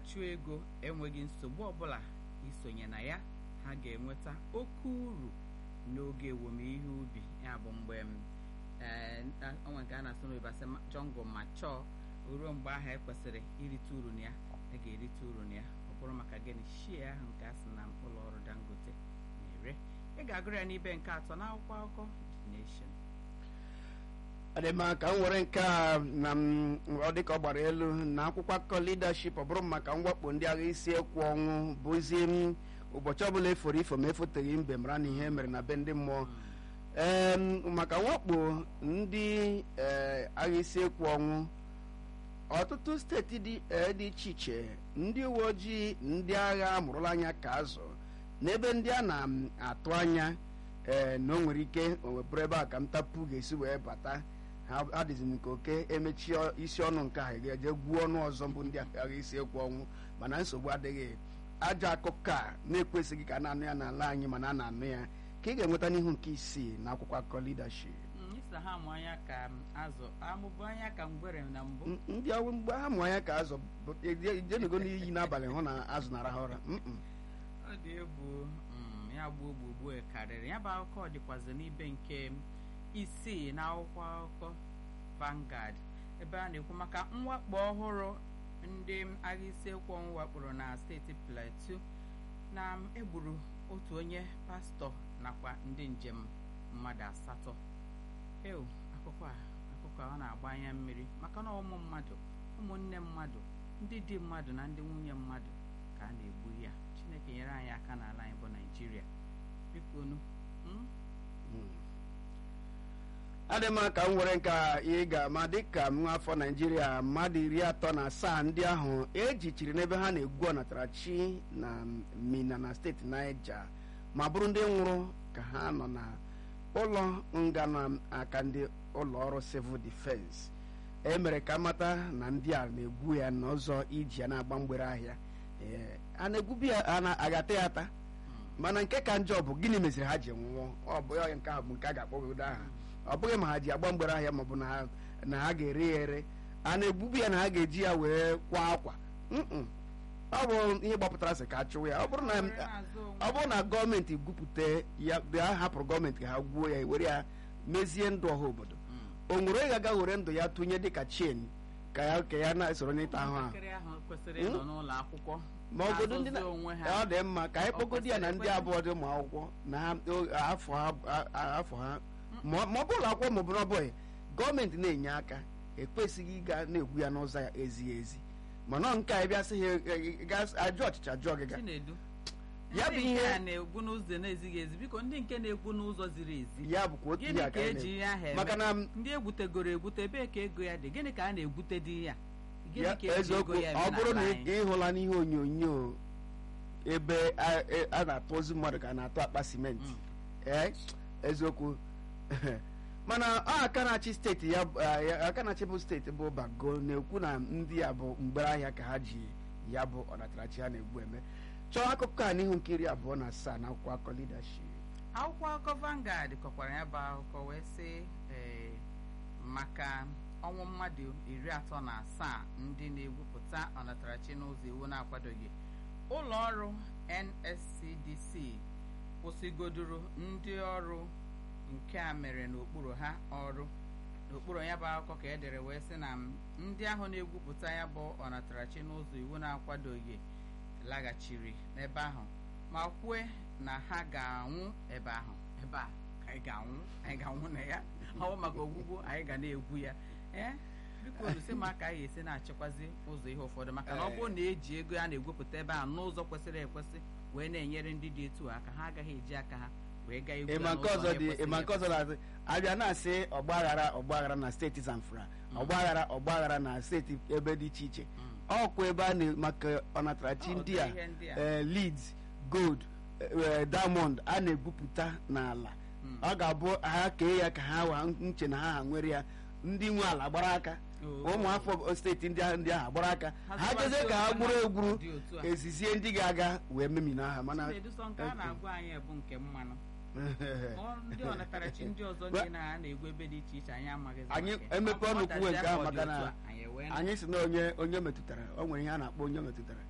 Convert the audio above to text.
na-achụ ego enweghị nsogbu ọbụla isonye na ya ha ga-enweta oke uru n'oge ewumihe ubi ya bụ mgbe ọnwa nke a na-asụ n'oyibo asị jọngụ ma chọọ ruo mgbe ahụ ekwesịrị irite uru na ya a ga-erite uru na ya ọ bụrụ maka gịnị shie ahụ nke a sị na ụlọ ọrụ dangote na-ere ị ga-agụrụ ya n'ibe nke atọ n'akwụkwọ akụkọ nation adịma ka m were nke a na ọ dịka ọ gbara elu na akwụkwọ akụkọ leadership ọ bụrụ maka mwakpo ndị agha isi ekwu ọnwụ bụzi m ụbọchị ọbụla eforo ifo ma efoteghị mbe mara na ihe mere na be ndị mmụọ ee maka mwakpo ndị agha isi ekwu ọnwụ ọtụtụ steeti dị iche iche ndị uwe ojii ndị agha amụrụla anya ka azụ n'ebe ndị a na-atụ anya ee na o nwere ike owepụrụ ebe a ka ntapu ga-esi wee bata ha adịzi nke oke emechi isi ọnụ nke ahụ ga-eje gwuo ọnụ ọzọ bụ ndị agha isi ekwu ọnwụ mana nsogbu adịghị ajọ akụkọ a na-ekwesịghị ka a na-anụ ya n'ala anyị mana a na-anụ ya ka ị ga-enweta n'ihu nke isii na akwụkwọ akụkọ leadership ịsa ha amụ anya ka azụ amụbụ anya ka ngwere na mbụ ndị ọrụ mgbe ha mụ anya ka azụ jenego n'iyi n'abalị hụ na azụ na-arahụ ụra ọ dị egwu ya gbuo gbugbu karịrị ya bụ akụkọ dịkwazị n'ibe nke isii na akwụkwọ akụkọ Vanguard ebe a na-ekwu maka mwakpo ọhụrụ ndị agha isi ekwu ọnwụ wakporo na steeti Plateau na egburu otu onye pastọ nakwa ndị njem mmadụ asatọ eo akụkọ a akụkọ a ọ na-agba anya mmiri maka na ụmụ mmadụ ụmụnne mmadụ ndị di mmadụ na ndị nwunye mmadụ ka a na-egbu ya Chineke nyere anyị aka n'ala anyị bụ Naịjirịa biko nu adị m ka m were nke ị ga-ama dịka m afọ naijiria mmadụ iri atọ na asaa ndị ahụ ejichiri n'ebe ha na-egwu ọnatarachi na mina na steeti naija ma bụrụ ndị nwụrụ ka ha nọ na ụlọ nga n'aka ndị ụlọ ọrụ civil defense e mere ka mata na ndị a na-egwu ya n'ụzọ iji ya na-agba mgbere ahịa a na-egwubi ya a na-agata ya ata mana nke ka njọ bụ gịnị meziri ha ji nwụọ ọ bụ ya nke ahụ bụ nke a ga-akpọgodo aha ọ bụghị ma ha ji agba mgbere ahịa maọbụ na ha ga-ere ya ere a na-egbubi ya na ha ga-eji ya wee kwa akwa ọ bụ ihe gbapụtara sị ka a chụwa ya ọ bụrụ na gọọmenti gwupụta ya ha hapụrụ gọọmenti ka ha gwuo ya were ya mezie ndụ ọha obodo o nwere onye ga-aga were ndụ ya tụnye dịka chen ka ya ka ya na-esoro n'ịta ahụ ahụ ma ọgodo ndị ọ dị mma ka anyị kpọgodi ya na ndị abụọ dị ụmụ akwụkwọ na afọ ha ma ọ bụ ụlọ akwụkwọ ma ọ bụ na ọ bụghị gọọmenti na-enye aka ekwesịghị ịga na-egwu ya n'ụzọ ya ezighị ezi mana nke a bịa sị ha ajụ ọchịcha jụọ gị ya bụ ihe na-egwu n'ụzọ na-ezighị ezi biko ndị nke na-egwu n'ụzọ ziri ezi ya bụkwa otu gịnị ka eji ihe ahụ eme maka na ndị egwutegoro egwute ebee ka ego ya dị gịnị ka a na-egwute dị ya eziokwu ọ bụrụ na ị hụla n'ihe onyonyo ebe a na-atụ ozu mmadụ ka a na-atụ akpa simenti ee eziokwu mana ọ aka na-achị steeti ya aka na-achị bụ steeti bụ bago na-ekwu na ndị a bụ mgbere ahịa ka ha ji ya bụ ọnatarachi ha na-egbu eme chọọ akụkọ a n'ihu nke iri abụọ na asaa na akwụkwọ akụkọ leadership akwụkwọ akụkọ Vanguard kọkwara ya bụ akụkọ wee sị maka ọnwụ mmadụ iri atọ na asaa ndị na-egwupụta ọnatarachi n'ụzọ iwu na-akwadoghị ụlọ ọrụ NSCDC kwụsịgodoro ndị ọrụ nke a mere n'okpuru ha ọrụ n'okpuru ya bụ akụkọ ka edere wee sị na ndị ahụ na-egwupụta ya bụ ọnatarachi n'ụzọ iwu na-akwadoghị laghachiri n'ebe ahụ ma kwue na ha ga-anwụ ebe ahụ ebe a ka anyị ga-anwụ anyị ga-anwụ na ya ọ bụ maka ogwugwu anyị ga na-egwu ya ee biko olusi ma ka anyị esi na-achịkwazi ụzọ ihe ụfọdụ maka na ọ bụrụ na eji ego a na-egwupụta ebe ahụ n'ụzọ kwesịrị ekwesị wee na-enyere ndị dị etu aka ha agaghị eji aka ha wee gaa egwu ịma nke ọzọ dị ịma nke ọzọ na-asị abịa na-asị ọgbaghara ọgbaghara na steeti Zamfara ọgbaghara ọgbaghara na steeti ebe dị iche iche ọkwa ebe a na maka ọnatarachi ndị a Leeds Gold Diamond a na-egwupụta n'ala ọ ga-abụ ha kee ya ka ha wa nche na ha ha nwere ya ndị nwe ala gbara aka ụmụafọ steeti ndị ahụ ndị ahụ gbara aka ha jezie ka ha gburu egburu ezizie ndị ga-aga wee memina aha mana ndị ọnatarachi ndị ọzọ ndị na na-egwu ebe dị iche iche anyị amaghị anyị emepe ọnụ kwuwe nke ahụ maka na anyị si na onye onye metụtara o nwere ihe a na-akpọ onye metụtara